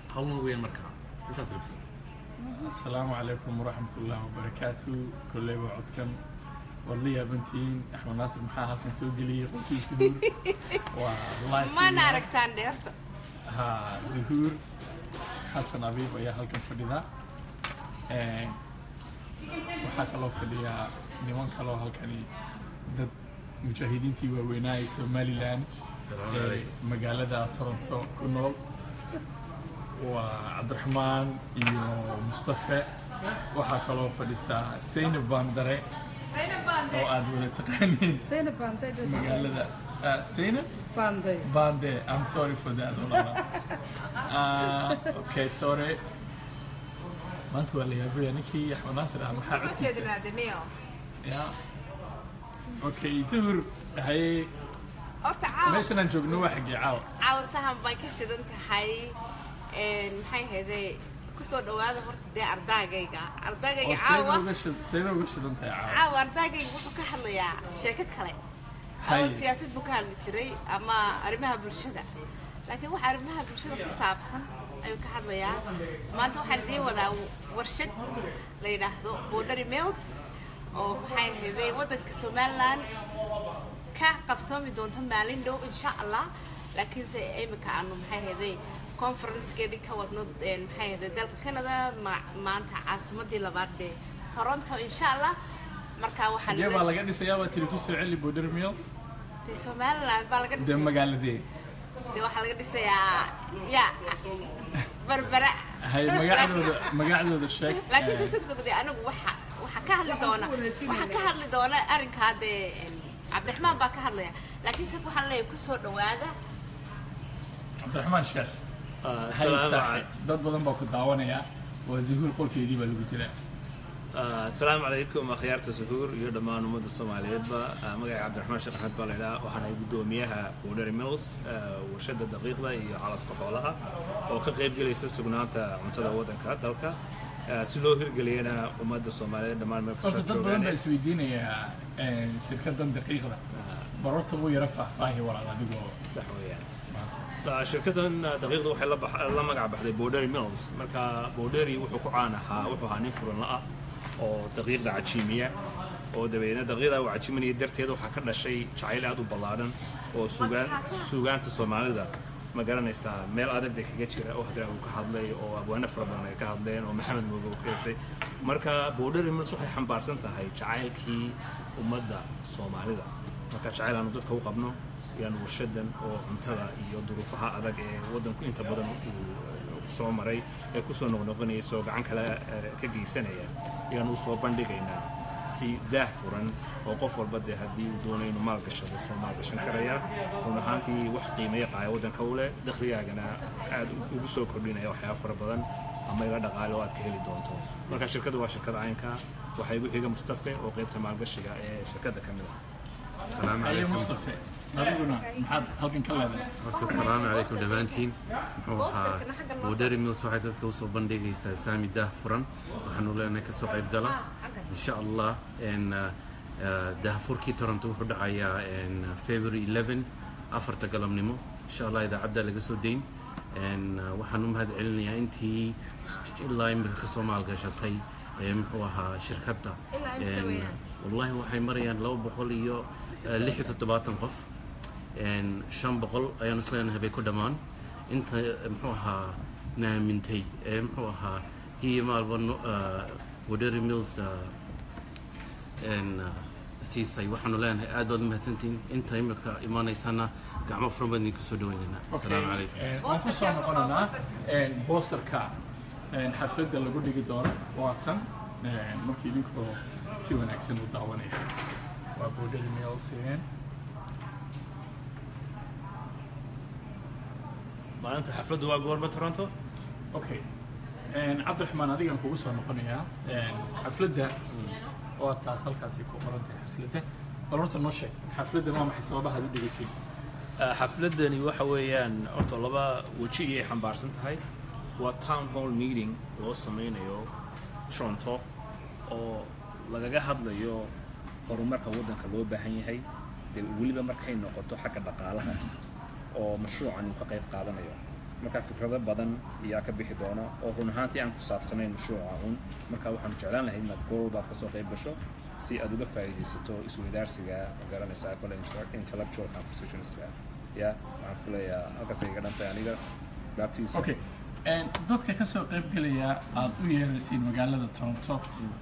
howlna weeyaan markaa intaad rabsan asalaamu calaykum waraxmat ullaahi wabarakaatu kolleyba codkan waad la yaabantihiin axmed naasir maxaa halkan soo geliyey qolkii zuhuur waa live mana video. aragtaan dheerta ha zuhuur xasan abiib ayaa halkan fadhida Een, waxaa kaloo fadhiya niman kaloo halkani dad mujaahidiintii waaweynaa ee somalilan Asalaamu ee calaykum. magaalada toronto ku nool waa cabdiraxmaan iyo mustafe waxaa kaloo fadhisaa saynab baandare oo aad wada taqaaniin Zainab Banday baa magaalada Ah, Zainab Banday. Bande. I'm sorry for that. Olala. uh, okay, sorry. maanta waa la yaabaya ninkii axmed naasir ah maxaa soo codkiisa jeedinaa daniyo ya okay zuhur hay horta caawa meeshan aan joogno waa xaggee caawa caawa sahan bay ka shidan tahay Een, maxay ahayday kusoo dhawaada horta dee ardaagayga ardaagayga oo caawa sayna uga shid- sayna uga shidan tahay caawa caawa ardaagayga wuxuu ka hadlayaa sheeko kale Hay. awal siyaasad buu ka hadli jiray ama arrimaha bulshada laakiin waxa arrimaha bulshada ku saabsan ayuu ka hadlayaa maanta waxaan idiin wadaa warshad la yidhaahdo bordary mills oo maxay ahayday waddanka somaliland ka qabsoomi doonto maalin dhow insha allah laakiinse imika aanu maxay ahayday conferencekeedii ka wadno een, maxay ahayday dalka canada ma- maanta caasimadii labaad ee toronto insha allah marka waxaan xagee baa laga dhisayaa baa tiri kusoo celi border mills dee somaliland baa laga dee dhisay magaaladee dee waxaa laga dhisayaa ya berbera hay magacdooda magacdooda sheeg laakiin Eh, se sug sugde anigu waxa waxa ka hadli doona waxa ka hadli doona arrinkaa dee em, cabdiraxmaan baa ka hadlaya laakiin se waxaan leeyahay kusoo dhawaada cabdiraxmaan sheekh hay asalaamu saaxiib dad badan baa ku daawanaya waa zuhuur qolkeedii baa lagu jiraa asalaamu calaykum akhyaarta suhuur iyo dhammaan ummadda soomaaliyeedba Ah, magacay cabdiraxmaan sheekh axmed baa la idhaha waxaan ahay guddoomiyaha bordary mills ah, warshadda daqiiqda iyo calafka xoolaha oo ka qayb gelaysa sugnaanta cuntada waddanka dalka Ah, si loo hirgeliyana ummadda soomaaliyeed dhammaan meel horta kastoo dad badan baa joogaan isweydiinayaa een, shirkaddan daqiiqda barorta ugu yara faahfaahi walaal adigoo sax weeyaan maanta Ah, shirkaddan ah, daqiiqda waxay la bax- la magac baxday bordary mills marka bordary wuxuu ku caan ahaa wuxuu ahaa nin furan la-ah oo daqiiqda cajiimiya oo dabeedna daqiiqda uu cajiiminaya darteed waxaa ka dhashay jacayl aad u ballaadhan oo sugaan suugaanta soomaalida ma garanaysaa meel adag bay kaga jira oo hadra uu ka hadlay oo abwaano fara badan ay ka hadleen oo maxamed mooge uu ka heesay marka bordary mills waxay xambaarsan tahay jacaylkii ummadda soomaalida marka jacayl aanu dadka u qabno yaan warshadan oo cuntada iyo duruufaha adag ee waddanku inta badan uu soo maray ee kusoo noqnoqonaysa oo gacan kale eh, ka geysanaya ayaan u soo bandhigaynaa si daah furan oo qof walba dee haddii uu doono inuu maalgashado soo maalgashan karaya run ahaantii wax qiimeeya qaaya waddanka u leh dakhligaagana aad ugu soo kordhinaya waxyaaba fara badan ama ila dhaqaale oo aad ka heli doonto marka shirkadda waa shirkad caynka waxaa igu xiga mustafe oo qaybta maalgashiga ee shirkadda ka mid ah asalaamu ayo calaykum mustafe adiguna maxaad halkan ka leedahay horta asalaamu calaykum dhammaantiin muxuu ahaa bordary mills waxay dadka usoo bandhigaysaa saami daah furan waxaanu leenahay kasoo qayb gala insha allah n daahfurkii toronto wuxuu dhacayaa n february 11 afarta galabnimo insha allah idaacadda laga soo dayn n waxaan u mahad celinayaa intii ilaa imika kasoo maalgashatay ee muxuu ahaa shirkadda Ilaa imisa N, weeyaan? wallahi waxay marayaan laba boqol iyo eh, lix iyo toddobaatan qof Een, shan boqol ayaan isleenahay bay ku dhammaan inta eh, muxuu ahaa naamintay ee muxuu ahaa hiyo maalba no- ah, wadery mills ah, een, ah, siisay waxaanu leenahay aad baad umahadsantihiin inta imika imaanaysana gacmo furan baan idinku soo dhaweynaynaa asalaamu calaykum Een, waan ku soo noqonaynaa een, boosterka een, xafladda lagu dhigi doono waa tan een, markii idinkoo si wanaagsan u daawanaya waa bordary mills een. maalinta xafladdu waa goorma toronto okay Een, cabdiraxmaan adigaan kugu soo noqonayaa Een, xafladda waa taas halkaasi ku qoran tahay xafladda bal horta noo sheeg xafladda waa maxay sababaha aad u dhegeysin Ah, xafladani waxa weeyaan horta laba weji ayay xambaarsan tahay waa town hall meeting loo sameynayo toronto oo lagaga hadlayo horumarka waddanka loo baahan yahay dee weliba markay noqoto xagga dhaqaalaha oo mashruucan uu ka qayb qaadanayo marka fikrado badan ayaa ka bixi doona oo run ahaantii aan ku saabsanayn mashruuca un marka waxaanu jeclaan lahayd inaad goor walbaad kasoo qayb gasho si aad uga faa'iidaysato isweydaarsiga garanaysaa kole intellectual conversationska ya waxaan filayaa halkaas iga dhantay aniga baabtiisa okay dadka ka soo qayb gelaya aad u yeeraysiin magaalada toronto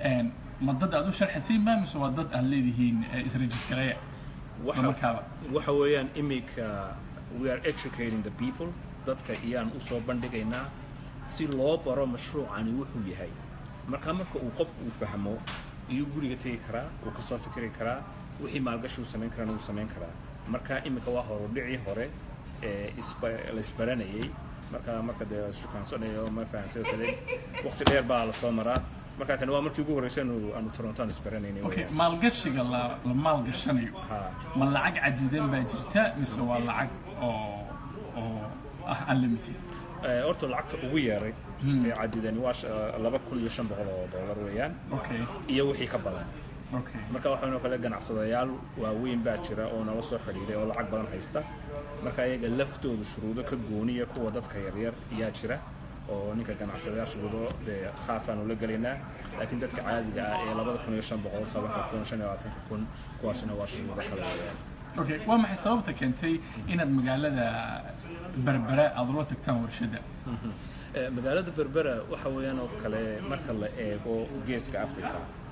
ma dad aad u sharxaysiin ma mise waa dad aad leedihiin isrejistareeya isla markaaba waxa weeyaan imika we are educating the people dadka iyaan u soo bandhigaynaa si loo baro mashruucani wuxuu yahay marka marka uu qof uu fahmo iyuu guriga tegi karaa uu ka soo fikri karaa wixii maalgashi uu samayn karana uu samayn karaa marka imika waa horudhicii hore ee la isbaranayay marka marka dee shukaansanayo ma fahamtay oo kale waqti dheer baa la soo maraa marka kan waa markii ugu horreysay aanu aanu toronto aan isbaranaynay okay maalgashiga la la maalgashanayo Ha. ma lacag cadidan baa jirta mise waa lacag oo oo ah unlimited Eh, horta lacagta ugu yeeray ee cadidani waa sh- laba kun iyo shan boqol oo dollar weeyaan okay iyo wixii ka badan okay marka waxaanoo kale ganacsadayaal waaweyn baa jira oo nala soo xidhiiray oo lacag badan haysta marka ayaga laftoodu shuruudo ka gooniya kuwa dadka yaryar ayaa jira oo ninka ganacsadayaal shuruudo dee khaasaanu la gelaynaa laakiin dadka caadiga ah ee labada kun iyo shan boqol tobanka kun shan iyo labaatanka kun kuwaasina waa shuruudo kale weeyaan okay waa maxay sababta keentay inaad magaalada berbera aad ula tagtaan warshadda Eh, magaalada berbera waxa weeyaan oo kale marka la eego geeska africa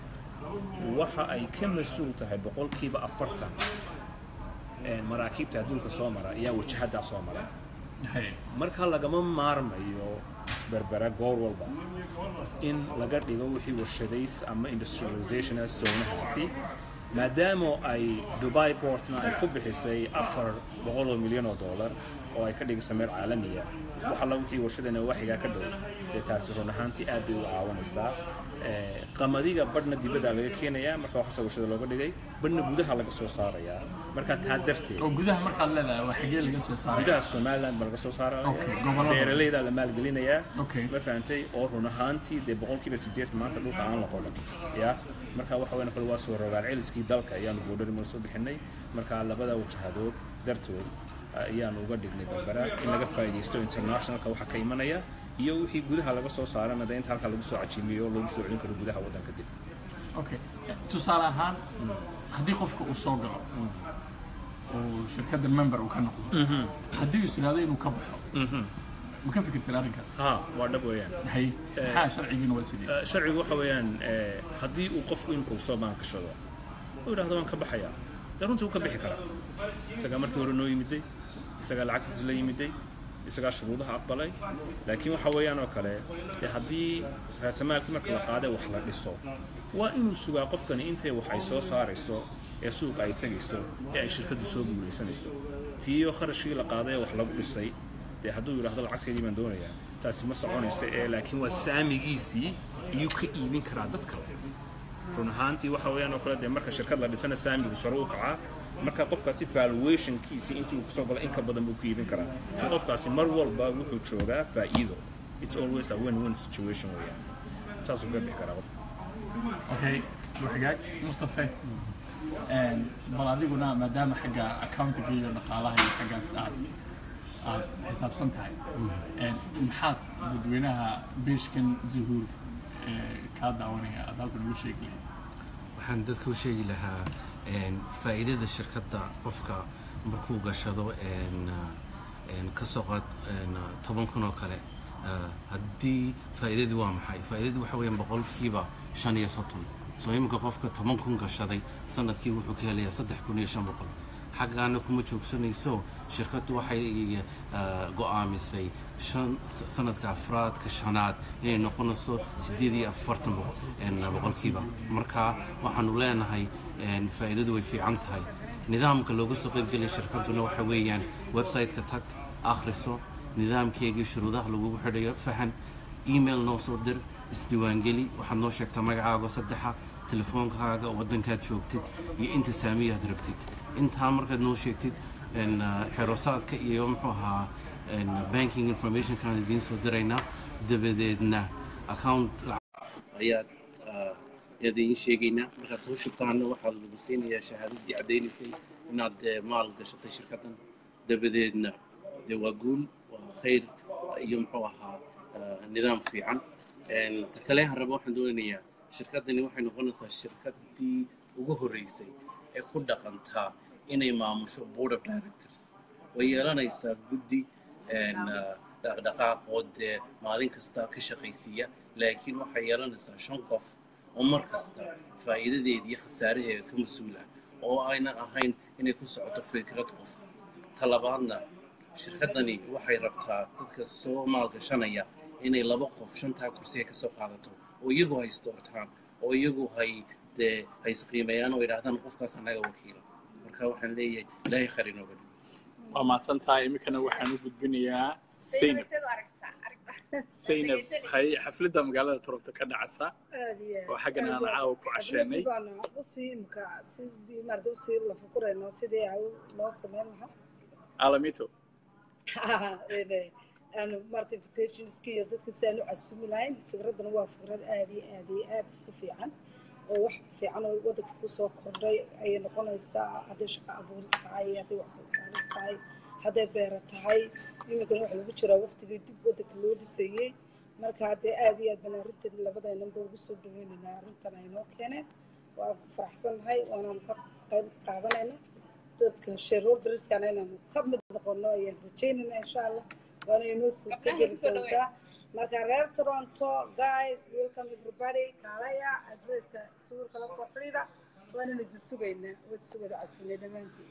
waxa ay ka mas-uul tahay boqolkiiba afartan eh, maraakiibta adduunka soo mara ayaa wajahaddaa soo mara Hay. marka lagama maarmayo berbera goor walba in laga dhigo wixii warshadays ama industrialization zoonahaasi maadaama ay dubai portna ay ku bixisay afar boqol oo milyan oo dollar oo ay ka dhigayso meel caalamiya wax alla wixii warshadana waxigaa ka dhow dee taasi run ahaantii aad bay u caawinaysaa Eh, qamadiga badhna dibadda laga keenayaa marka waxaase warshada looga dhigay badhna gudaha laga soo saarayaa marka taa darteed oo gudaha markaad leedahay waa xagee laga soo saaray gudaha somaliland baa laga soo saaraya Okay, gobollada. beeralayda la maalgelinayaa Okay. ma fahantay oo run ahaantii dee boqolkiiba sideed maanta dhulka aan la qodan ya marka waxa weyn kale waa soo rogaal celiskii dalka ayaanu boodhari mar soo bixinay marka labada wajahadood dartood ayaanu uga dhignay berbera in laga faa'iidaysto internationalka waxa ka imanaya iyo wixii gudaha laga soo saarana dee inta halka lagu soo cajiimiyo oo lagu soo celin karo gudaha waddanka dib okay tusaale ahaan haddii qofka uu soo galo oo shirkadda member uu ka noqdo haddii uu is yidhaahdo inuu ka baxo ma ka fikirteen arrinkaas ha waa dhab weeyaan hay maxaa sharcigiina waa sidee Eh, sharcigu waxa weeyaan eh, haddii uu qofku imika soo baankashado uu yidhahdo waan ka baxayaa dee runtii wuu ka bixi karaa isagaa markii hore noo yimiday isagaa lacagtiisa la yimiday isagaa shuruudaha aqbalay laakiin waxa weeyaan oo kale dee haddii raasamaalkii marka la qaaday wax la dhiso waa inuu sugaa qofkani intay wax ay soo saarayso ee suuqa ay tegayso ee ay shirkaddu soo guulaysanayso tiiyo kharashkii la qaaday ee wax lagu dhisay dee hadduu yidhaahdo lacagteedii baan doonayaa taasi ma soconayso ee laakiin waa saamigiisii iyuu ka iibin karaa dad kale run ahaantii waxa weeyaan oo kale dee marka shirkad la dhisana saamigu sare u kacaa marka qofkaasi valuationkiisii intii uu kasoo galo in ka badan buu ku iibin karaa so qofkaasi mar walba wuxuu joogaa faa'iido it's always a win-win situation weeyaan saasuu ka bixi karaa qofka okay waxgaag mustafe bal adiguna maadaama xagga accountiga iyo dhaqaalaha iyo xaggaas aad aad xisaabsan tahay maxaad dadweynaha beeshkan zuhuur ee kaa daawanaya aad halkan ugu sheegi lahayd waxaan dadka u sheegi lahaa een, faa'iidada shirkadda qofka markuu gashado een, een, ka soo qaad een, toban kun oo kale ah, haddii faa'iidadii waa maxay faa'iidadii waxa weeyaan boqolkiiba shan iyo soddon soo iminka qofka toban kun gashaday sanadkii wuxuu ka helayaa saddex kun iyo shan boqol xaggaana kuma joogsanayso shirkaddu waxay ah, go'aamisay shan sanadka afraadka shanaad inay noqonayso siddeed iyo afartan boqol- een, boqolkiiba marka waxaanu leenahay een, faa'iidadu way fiican tahay nidaamka looga soo qaybgelaya shirkadduna waxa weeyaan website-ka tag akhriso nidaamkeegii shuruudaha lagugu xidhayo fahan email noo soo dir isdiiwaangeli waxaad noo sheegtaa magacaaga saddexa telefoonkaaga waddankaad joogtid iyo inta saamiyaad rabtid intaa markaad noo sheegtid een, ah, xerosaadka iyo muxuu ahaa een, banking informationkaan idiin soo diraynaa dabadeedna account ayaad ayaad idiin sheegaynaa markaad soo shubtaana waxaa lagu siinayaa shahaadadii caddaynaysay inaad eh, maal gashatay shirkaddan dabadeedna dee waa guul waa khayr iyo muxuu ahaa nidaam fiican ta kale aan rabo waxaan doonayaa shirkaddani waxay noqonaysaa shirkaddii ugu horreysay ee ku dhaqantaa inay maamusho board of directors way yeelanaysaa guddi dhaqdhaqaaqoo dee maalin kasta ka shaqaysiiya laakiin waxay yeelanaysaa shan qof oo mar kasta faa'iidadeeda iyo khasaaraheeda ka mas-uul ah oo ayna ahayn inay ku socoto fikrad qof talabaadna shirkaddani waxay rabtaa dadka soo maalgashanaya inay laba qof shantaa kursi ay ka soo qaadato oo iyagu hay isdoortaan oo iyagu hay dee hay isqiimeeyaan oo yidhaahdaan qofkaas annaga wakiila marka waxaan leeyahay ilaahay khayr inooga dhigo waa mahadsan tahay iminkana waxaan u gudbinayaa zaynab zaynab hay xafladda magaalada toronto ka dhacaysa oo xaggan aan caawa ku casheenay usii imka sidii maarata usii la fukurayno sidii ay loo sameyn lahaa alamito aanu maarata invitationski iyo dadka si aan u casumi lahayn fikraddana waa fikrad aad iyo aad iyo aad u fiican oo wax fiican oo waddanka kusoo kordhay ayay noqonaysaa hadday shaqo abuuris tahay hadday wax soo saaris tahay hadday beera tahay iminkana waxa lagu jiraa waqtigii dib waddanka loo dhisayey marka haddee aad iyo aad baan arrintan labadeenanba ugu soo dhaweynaynaa arrintan ay noo keeneen waan ku faraxsannahay waanaan ka qayb qaadanayna dadka shareholderiskana inaanu ka mid noqono ayaan rajaynaynaa insha allah waana inoo suurtogeli doontaa marka reer toronto guys welcome everybody kaalaya adresska suulka la soo xidhiidha waanana idin sugaynaa waad sugada casfinay dhammaantiin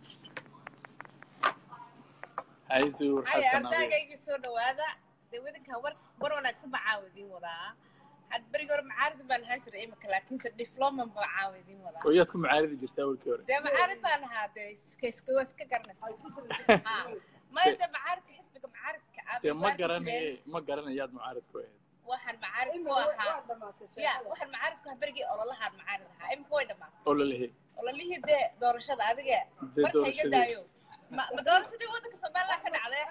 hay zuur haya xasan adiga ardaygaygii soo dhawaada dee wadanka war war wanaagsan baa caawa idiin wadaa had berigi hore macaarid baan ahaan jiray imika laakiinse diploman baa caawa idiin wadaa oo yaad ku macaaridi jirtaa awalkii hore dee macaarid baan ahaa dee iska iska waa iska garanaysa maya dee macaaridka xisbiga macaaridka aad dee bay ma waarki garanaye jireen. ma garanayaad mucaarid ku ahayd waxaan macaarid ku ahaa ya waxaan macaarid ku ahaa berigii ololahaan macaarid ahaa imika way dhamaatay oo la lehe ololihii dee doorashada adiga Dee marka iga doorashadii. daayo ma ma doorashadii waddanka somaliland ka dhacday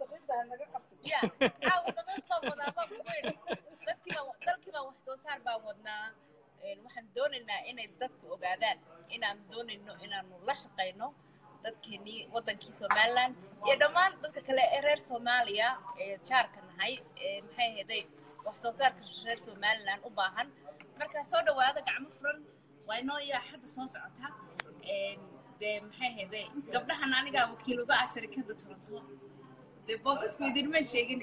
ya caawa dad baan wadaa baan kugu idhi dadkii baan dalkii baan wax soo saar baan wadnaa Een, waxaan doonaynaa inay dadku ogaadaan inaan doonayno inaanu la shaqayno dadkeenii waddankii somaliland iyo dhammaan dadka kale ee reer soomaaliya ee jaarka nahay ee maxay ahaday wax soo saarka reer somaliland u baahan markaa soo dhawaada gacmo furan waa inoo yaa xagga soo socota Een, dee maxay ahaday gabdhahan anigaa wakiil uga ah sharikada toronto dee boosasku idinma sheegin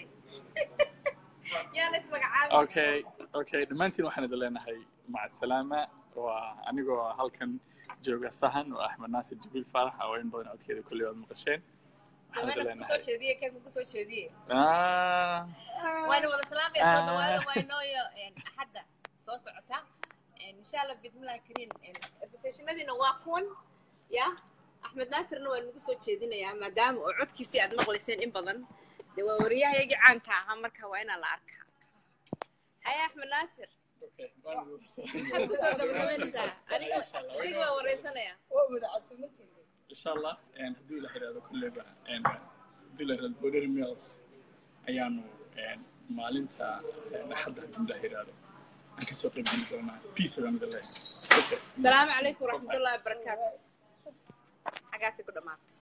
yaana ismagacaabin okay okay dhammaantiin waxaan idin leenahay maca salaama waa anigoo halkan jooga sahan oo axmed naasir jibriil faarax oo in badan codkeeda kulli waad maqasheen waxaan idin gabaana kusoo leenahay jeediye kan kugu soo jeediye Ah, waana wada salaamaya soo Ah. dhawaada waa inooyo axadda soo socota insha allah bidmillahi kariim invitationadiina waa kuwan ya axmed naasirna waa nagu soo jeedinayaa maadaama oo codkiisii aad maqlayseen in badan dee waa waryahayagii caanka ahaa marka waa inaan la arkaa haya axmed naasir okay, waan idin- maxaad kusoo gabagabaynaysaa aniga isiga waa wareysanaya waa wada casuumantiina insha allah een, hadduu ila yidhahdo kulleyba een, hadduu ila yidhahdo border mills ayaanu een, maalinta een, axadda hadduu ila yidhahdo aan kasoo qayb geli doonaa peace baan idin leeyahay Okay. asalaamu calaykum waraxmatullahi wabarakaatu xagaasi ku dhammaatay